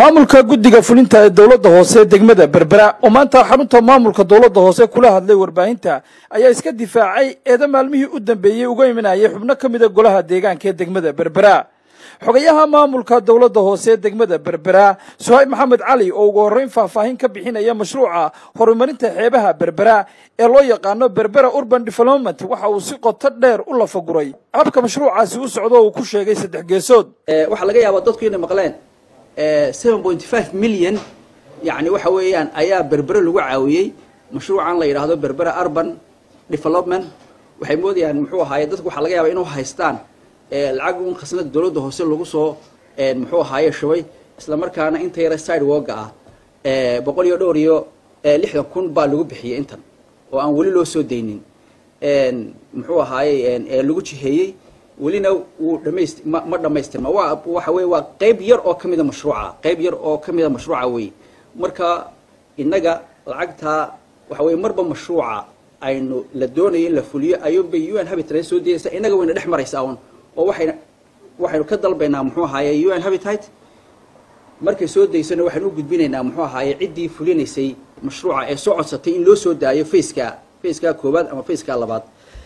maamulka guddiga fulinta ee dowladda hoose degmada berbera oo maanta xarunta maamulka dowladda hoose kula hadlay warbaahinta ayaa iska difaacay eeda maalmihii u dambeeyey uga imanayay xubno ka mida golaha deegaanka ee degmada berbera xogayaha maamulka dowladda hoose ee degmada berbera suhayb maxamed cali oo ugu horreyn faahfaahin ka bixinaya mashruuca horumarinta xeebaha berbera ee loo yaqaano berbera urban development waxa uu si qoto dheer u lafaguray habka mashruucaasi u socdo uu ku sheegay saddex geesood waxaa laga yaabaa dadku inay maqleen seven point five million yani waxa weeyaan ayaa berbere lagu caawiyey mashruucan la yidhaahdo berbera urban development waxay moodayaan muxuu ahaaye dadku waxaa laga yaabaa inuu haystaan lacag un khasnada dowladda hoose lagu soo muxuu ahaaye shubay isla markaana inta yara side woga ah boqol iyo dhowr iyo lixdan kun baa lagu bixiyey intan oo aan weli loo soo daynin muxuu ahaaye lagu jiheeyey welina wuu dhamayst ma ma dhamaystirma waa waxa weye waa qayb yar oo kamida mashruuca qayb yar oo kamida mashruuca wey marka innaga lacagtaa waxa weye marba mashruuca aynu la doonayo in la fuliyo ayuunbay u n habitat soo dayaysa innaga wayna dhex maraysaa un oo waxayna waxaynu ka dalbaynaa muxuu ahaaye u n habitat markay soo daysana waxaynu u gudbinaynaa muxuu ahaaye ciddii fulinaysay mashruuca ee soo codsatay in loo soo daayo faceka faceka koowaad ama faceka labaad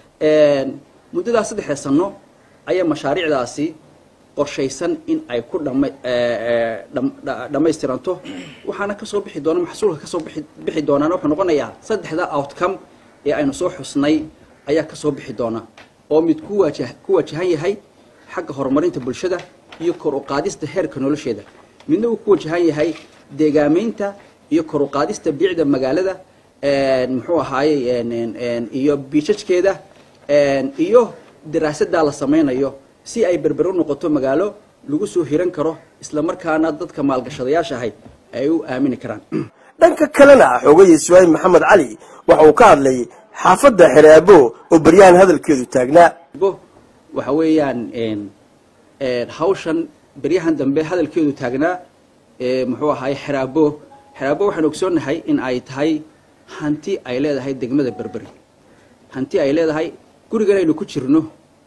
muddadaas saddexda sano ayaa mashaariicdaasi qorshaysan in ay ku dhama dhammaystiranto waxaana kasoo bixi doona maxsuulka kasoo bixi bixi doonaana wuxuu noqonayaa saddexda outcome ee aynu soo xusnay ayaa kasoo bixi doona oo mid ku waajah ku wajahan yahay xagga horumarinta bulshada iyo kor u qaadista heerka nolosheeda midna uu ku wajahan yahay deegaameynta iyo kor u qaadista biicda magaalada muxuu ahaaye iyo biijajkeeda iyo daraasadaa la samaynayo si ay berber u noqoto magaalo lagu soo hiran karo isla markaana dadka maalgashadayaasha ahay ay u aamini karaan dhanka kalena xoogayii suhayb maxamed cali waxa uu ka hadlay xaafadda xereabo oo beryahan hadalkeedu taagnaa bo waxa weeyaan hawshan beryahan dambe hadalkeedu taagnaa muxuu ahaay xeraabo xeraabo waxaan ogsoonnahay in ay tahay hanti ay leedahay degmada berberi hanti ay leedahay gurigan aynu ku jirno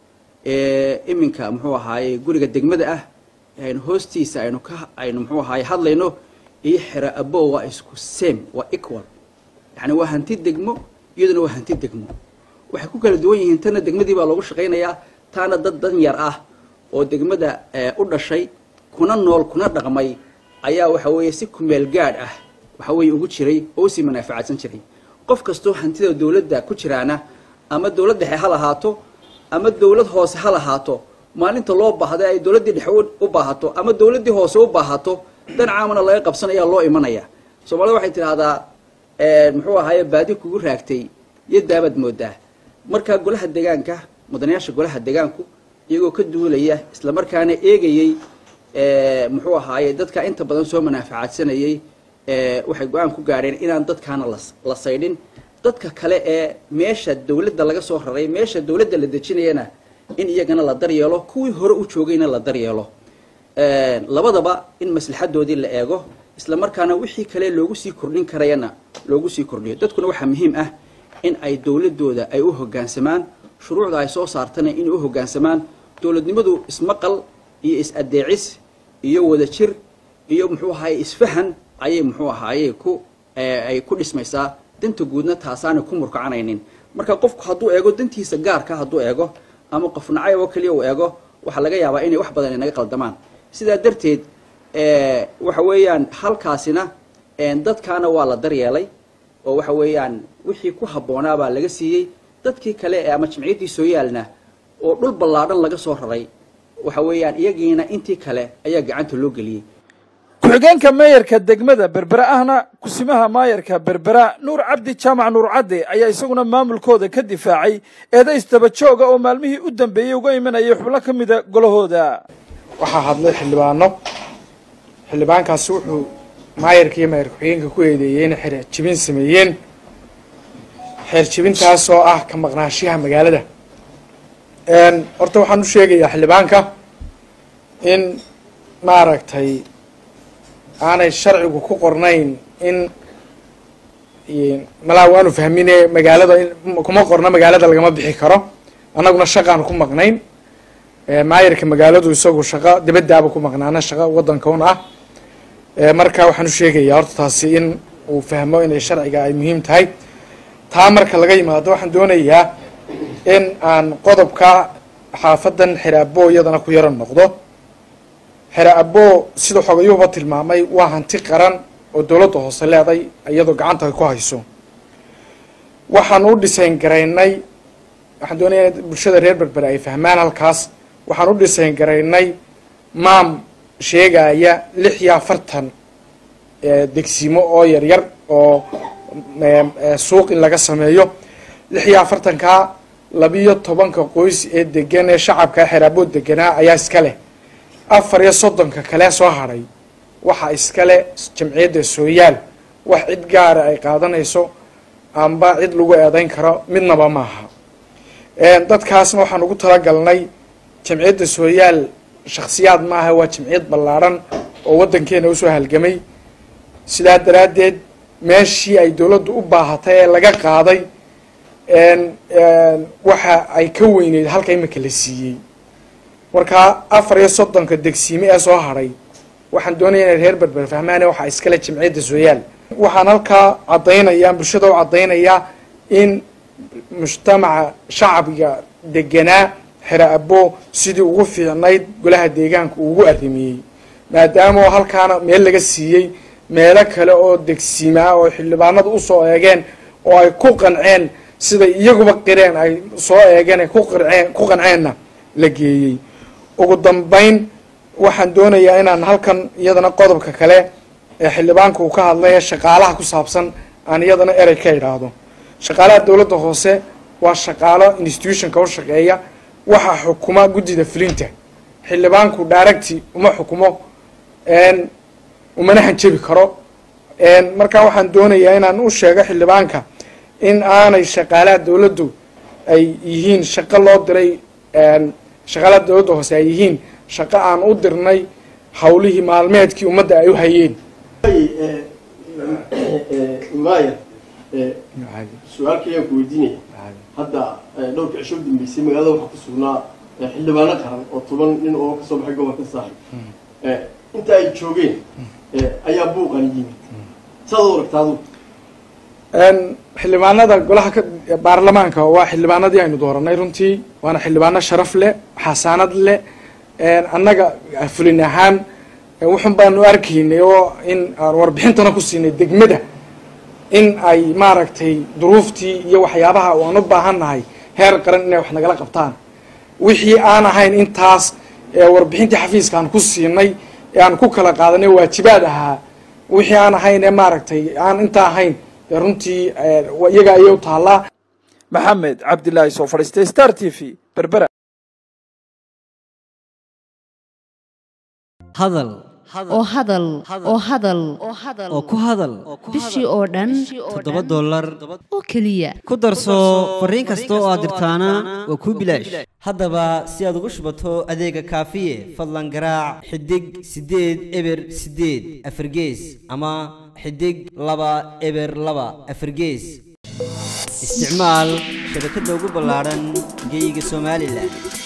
iminka muxuu ahaaye guriga degmada ah aynu hoostiisa aynu ka aynu muxuu ahaaye hadlayno iyo xera abo waa isku same waa equal yani waa hanti degmo iyaduna waa hanti degmo waxay ku kala duwan yihiin tana degmadii baa loogu shaqaynayaa taana dad dan yar ah oo degmada u dhashay kuna nool kuna dhaqmay ayaa waxa weeye si kumeel gaadh ah waxa weeye ugu jiray oo usii manaaficadsan jiray qof kastoo hantida dawladda ku jiraana ama dawlad dhexe ha lahaato ama dawlad hoose ha lahaato maalinta loo baahda ay dawladdii dhexe u baahato ama dawladdii hoose u baahato dan caamana laga qabsanaya loo imanaya soomaalida waxay tidhaahdaa muxuu ahaaye baadi kugu raagtay iyo daabaad moodaa marka golaha deegaanka mudanayaasha golaha deegaanku iyagoo ka duulaya isla markaana eegayey muxuu ahaaye dadka inta badan soo manaaficadsanayey waxay go-aan ku gaadheen inaan dadkaana la saydhin dadka kale ee meesha dawladda laga soo raray meesha dawladda la dejinayana in iyagana la daryeelo kuwii hore u joogayna la daryeelo labadaba in maslaxadoodii la eego isla markaana wixii kale loogu sii kordhin karayana loogu sii kordhiyo dadkuna waxaa muhiim ah in ay dawladooda ay u hoggaansamaan shuruucda ay soo saartana inay u hoggaansamaan dawladnimadu ismaqal iyo is-adeecis iyo wadajir iyo muxuu ahaaye isfahan ayay muxuu ahaaye ku ay ku dhismaysaa danta guudna taasaanay ku murkacanaynin marka qofku hadduu eego dantiisa gaarka hadduu eego ama qof nacayb oo keliya uu eego waxaa laga yaabaa inay wax badan inaga qaldamaan sidaa darteed waxa weeyaan halkaasina dadkaana waa la daryeelay oo waxa weeyaan wixii ku habboonaabaa laga siiyey dadkii kale ee ama jimciyaddii soo yaalna oo dhul ballaadhan laga soo raray waxa weeyaan iyagiina intii kale ayaa gacanta loo geliyey ku-xigeenka meeyarka degmada berbera ahna kusimaha maayarka berbera nuur cabdi jaamac nuur cadde ayaa isaguna maamulkooda ka difaacay eeda isdaba jooga oo maalmihii u dambeeyey uga imanayay xubno ka mida golahooda waxaa hadlay xildhibaano xildhibaankaasi wuxuu maayarka iyo maayar ku-xigeenka ku eedeeyey inay xeer jibin sameeyeen xeer jibintaas oo ah ka maqnaashiyaha magaalada horta waxaan u sheegayaa xildhibaanka in maaragtay aanay sharcigu ku qornayn in malaa waanu fahmine magaalada kuma qorno magaalada lagama bixi karo annaguna shaqaan ku maqnayn maayarka magaaladu isagu shaqo dibadaaba ku maqnaana shaqo wadanka un ah marka waxaan u sheegayaa horta taasi in uu fahmo inay sharciga ay muhiim tahay taa marka laga yimaado waxaan doonayaa in aan qodobka xaafadan xeraabo iyadana ku yaro noqdo xeraabo sida xogayuhuba tilmaamay waa hanti qaran oo dowladda hoose leeday iyadoo gacanta ay ku hayso waxaan u dhisayn garaynay waxaan doonaya in bulshada reer berbere ay fahmaan halkaas waxaan u dhisayn garaynay maam sheegaya lix iyo afartan degsimo oo yaryar oo suuq in laga sameeyo lix iyo afartankaa labiyo tobanka qoys ee degan ee shacabka xeraaboo deganaa ayaa iska leh afar iyo soddonka kale soo hadhay waxaa iskale jamciyadda sooyaal wax cid gaara ay qaadanayso amba cid lagu eedayn karo midnaba maaha dadkaasna waxaan ugu talagalnay jamciyadda sooyaal shakhsiyaad maaha waa jamciyad ballaadhan oo waddankeena usoo halgamay sidaa daraaddeed meeshii ay dowladdu u baahatay ee laga qaaday waxa ay ka weyneyd halka imika la siiyey markaa afar iyo soddonka degsiime ee soo hadhay waxaan doonaya inay reer berber fahmaane waxaa iskale jamciyadda sooyaal waxaan halkaa caddaynayaa bulshada u caddaynayaa in mujtamaca shacbiga deganaa xera abo sidii ugu fiicnayd golaha deegaanka uu ugu arrimiyey maadaama halkaana meel laga siiyey meelo kale oo degsimaa oo xildhibaanadu usoo eegeen oo ay ku qanceen siday iyaguba qireen ay soo eegeen ay kuqarceen ku qanceenna la geeyey ugu dambayn waxaan doonayaa inaan halkan iyadana qodobka kale ee xildhibaanka uu ka hadlay ee shaqaalaha ku saabsan aan iyadana erey ka idhaahdo shaqaalaha dowladda hoose waa shaqaalo institutionka u shaqeeya waxaa xukuma guddida fulinta xildhibaanku daaragti uma xukumo umana hanjabi karo markaa waxaan doonayaa inaan u sheego xildhibaanka in aanay shaqaalaha dowladdu ay yihiin shaqo loo diray shaqaalaha dowladda hoose ay yihiin shaqo aan u dirnay hawlihii maalmeedkii ummadda ay u hayeen maaya su-aalkayaan ku weydiinaya hadda dhowrka cisho u dambeysay magaalada waxaa ku sugnaa xildhibaano qaran oo toban nin oo kasoo baxay gobolka saaxib inta ay joogeen ayaa buuqan yimid saad u aragta adu xildhibaanada golaha ka baarlamaanka waa xildhibaanadii aynu dooranay runtii waana xildhibaano sharaf leh xasaanad leh annaga fulin ahaan wuxun baanu arkaynay oo in aan warbixintana ku siinay degmada in ay maaragtay duruuftii iyo waxyaabaha aan u baahannahay heer qaran inay wax nagala qabtaan wixii aan ahayn intaas warbixintii xafiiska aan ku siinay ee aan ku kala qaadanay waajibaad ahaa wixii aan ahayn ee maaragtay aan intaa ahayn dee runtii iyaga ayay u taallaa maxamed cabdilaahi soo fadhiistay star t v berbera hadal oo hadal oo hadal oo ku hadal bishii oo dhan toddoba dollar oo keliya ku darso fariin kasta oo aad dirtaana waa kuu bilaash haddaba si aad ugu shubato adeega kaafiye fadlan garaac xidig siddeed eber siddeed afargees ama xidig laba eber laba afargees isticmaal shabakadda ugu ballaadhan geyga somalilan